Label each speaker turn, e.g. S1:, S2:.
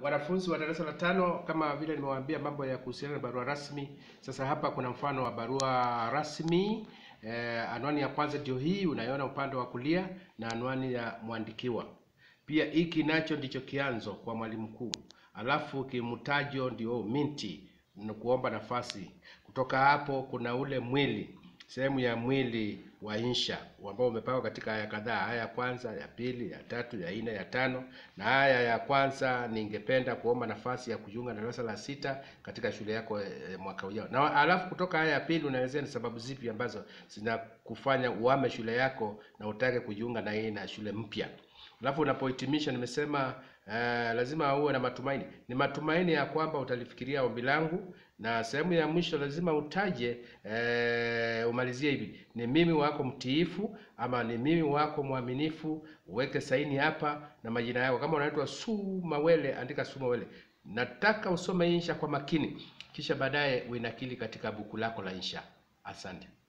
S1: wanafunzi wa darasa la tano, kama vile nimewaambia mambo ya kuhusiana na barua rasmi. Sasa hapa kuna mfano wa barua rasmi. Eh, anwani ya kwanza ndio hii unaiona upande wa kulia na anwani ya mwandikiwa. Pia hiki nacho ndicho kianzo kwa mwalimu mkuu, alafu kimtajo ndio minti ni kuomba nafasi. Kutoka hapo kuna ule mwili, sehemu ya mwili wa insha ambao umepangwa katika aya kadhaa, aya ya kwanza, ya pili, ya tatu, ya nne, ya tano. Na aya ya kwanza, ningependa kuomba nafasi ya kujiunga na darasa la sita katika shule yako e, mwaka ujao. Na alafu kutoka aya ya pili unaelezea ni sababu zipi ambazo zinakufanya uame shule yako na utake kujiunga na hii na shule mpya. Alafu unapohitimisha nimesema uh, lazima uwe na matumaini. Ni matumaini ya kwamba utalifikiria ombi langu, na sehemu ya mwisho lazima utaje uh, umalizie hivi: ni mimi wako mtiifu, ama ni mimi wako mwaminifu. Uweke saini hapa na majina yako. Kama unaitwa Su Mawele, andika Su Mawele. Nataka usome insha kwa makini, kisha baadaye uinakili katika buku lako la insha. Asante.